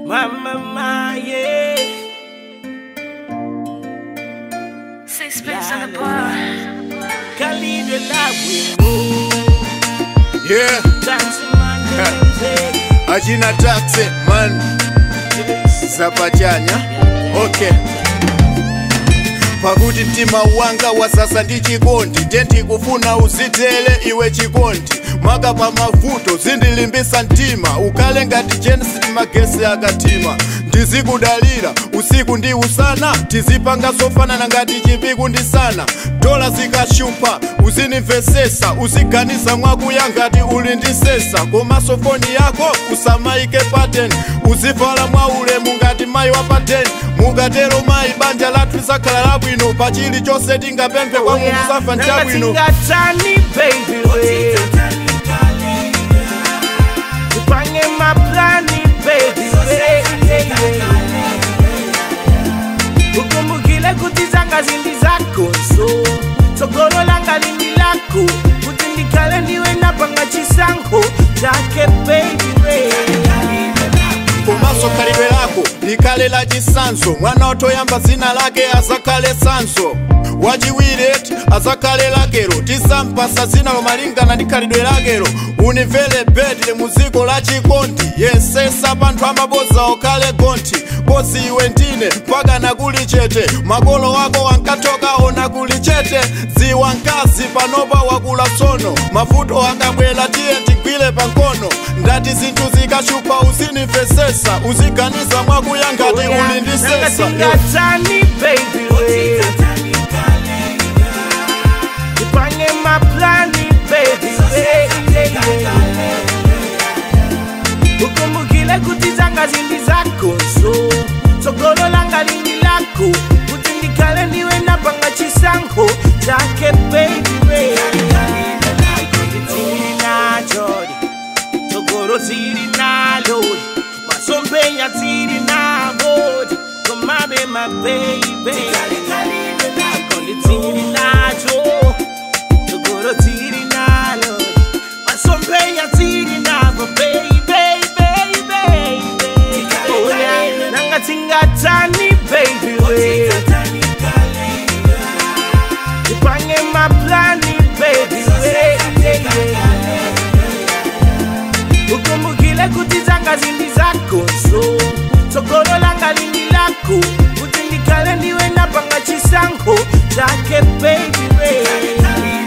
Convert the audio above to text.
Mama, my, yeah. Sixpence on the bar. Khalid the love with me. Yeah, Dancing man, yeah. achina taxi man zapachanya okay pakuti mtima wanga wasasa ndi chikondi tenti kufuna uzitele iwe chikondi maka pa mavuto zindilimbisa mtima ukale ngati jensi magesi akatima ndizikudalira usiku ndi usana tizipanga zofanana ngati chipiku ndi sana dola zikashupa uzinimvesesa uziganiza mwakuya ngati uli ndi sesa komanso foni yako usamaike paten uzivala mwa ulemu ngati mayi wa paten mukatero mayi banja lathu lizakhala labwino pa chilichonse tingapemphe kwa mulungu safa nchabwino Nangatingatani, baby, we. Tupange maplani, baby, we. ukumbukile kuti zanga zindi zako so tsogolo langa lindi lako kuti ndikhale ndiwe napanga chisankho chake baby we. komanso khalidwe lako likhale la chisanzo mwana otoyamba dzina lake azakhale sanso wachiwiri eti azakhale lakero tisampasa dzina lomalingana ndi khalidwe lakero unimvere bedle mu dziko la chikondi yesesa panthu amaboza okhale gonthi bosi iwe ndine mpaka nakuli chete makolo wako ankathoka ona kuli chete dziwa mkazi panopa wakula tsono mavuto akabwera tiye tigwire pankono ndati zinthu zikashupa uzinimvesesa uziganiza mwakuya ngati uli ndi sesa Nangatingatani, baby, we. Tupange maplani, baby, we. ukumbukile kuti zanga zindi zako so tsogolo langa lindi lako kuti ndikhale ndiwe napanga chisankho chake baby we. Tiri nachori tsogolo tiri nalori masompenya tiri navodi komabe mababy Kondi tiri nacho tsogolo tiri nalori masompenya tiri navo baby baby baby Oh, yeah. nanga tingatani baby we tipange maplani baby we ukumbukile kuti zanga zindi zako so tsogolo langa lindi lako kuti ndikhale ndiwe napanga chisankho chake baby we